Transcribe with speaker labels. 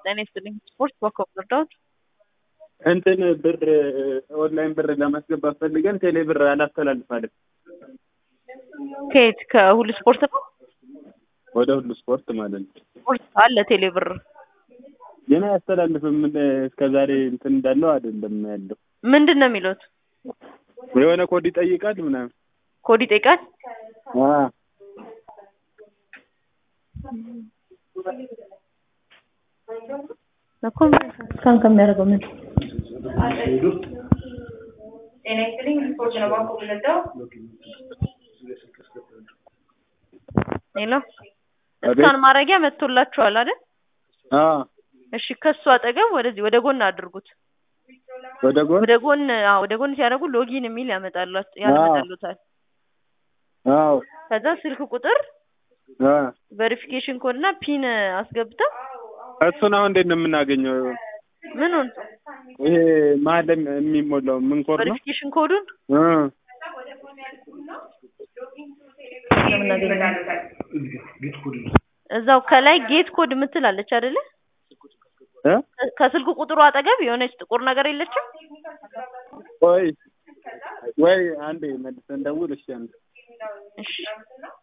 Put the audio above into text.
Speaker 1: ጤና ይስጥልኝ። ስፖርት በኮም እርዳዎት?
Speaker 2: እንትን ብር ኦንላይን ብር ለማስገባት ፈልገን ቴሌ ብር አላስተላልፋለን
Speaker 1: ከየት ከሁሉ ስፖርት ነው?
Speaker 2: ወደ ሁሉ ስፖርት ማለት ነው።
Speaker 1: ስፖርት አለ ቴሌ ብር
Speaker 2: ግን አያስተላልፍም። እስከ ዛሬ እንትን እንዳለው አይደለም ያለው።
Speaker 1: ምንድን ነው የሚሉት?
Speaker 2: የሆነ ኮድ ይጠይቃል ምናምን።
Speaker 1: ኮድ ይጠይቃል።
Speaker 2: አዎ
Speaker 1: እኮ እስካሁን ከሚያደርገው ምን
Speaker 3: ጤና ይስጥልኝ ስፖርት ነው ባንኮ ብለዳው
Speaker 1: ሌላ እስካን ማድረጊያ መጥቶላችኋል አይደል?
Speaker 2: አዎ
Speaker 1: እሺ ከሱ አጠገብ ወደዚህ ወደ ጎን አድርጉት።
Speaker 2: ወደ ጎን
Speaker 1: ወደ ጎን አዎ ወደ ጎን ሲያደርጉ ሎጊን የሚል ያመጣላችሁ ያመጣሉታል።
Speaker 2: አዎ
Speaker 1: ከዛ ስልክ ቁጥር
Speaker 2: አ
Speaker 1: ቬሪፊኬሽን ኮድ እና ፒን አስገብተው
Speaker 2: እሱን አሁን እንዴት ነው የምናገኘው?
Speaker 1: ምኑን
Speaker 2: ይሄ መሀል ላይ የሚሞላው ምን ኮድ ነው?
Speaker 1: ቬሪፊኬሽን ኮዱን
Speaker 2: እ
Speaker 1: እዛው ከላይ ጌት ኮድ የምትላለች አይደለ?
Speaker 2: እ
Speaker 1: ከስልክ ቁጥሩ አጠገብ የሆነች ጥቁር ነገር የለችም?
Speaker 2: ቆይ ወይ አንዴ መልሰን ደውል። እሺ አንዴ
Speaker 1: እሺ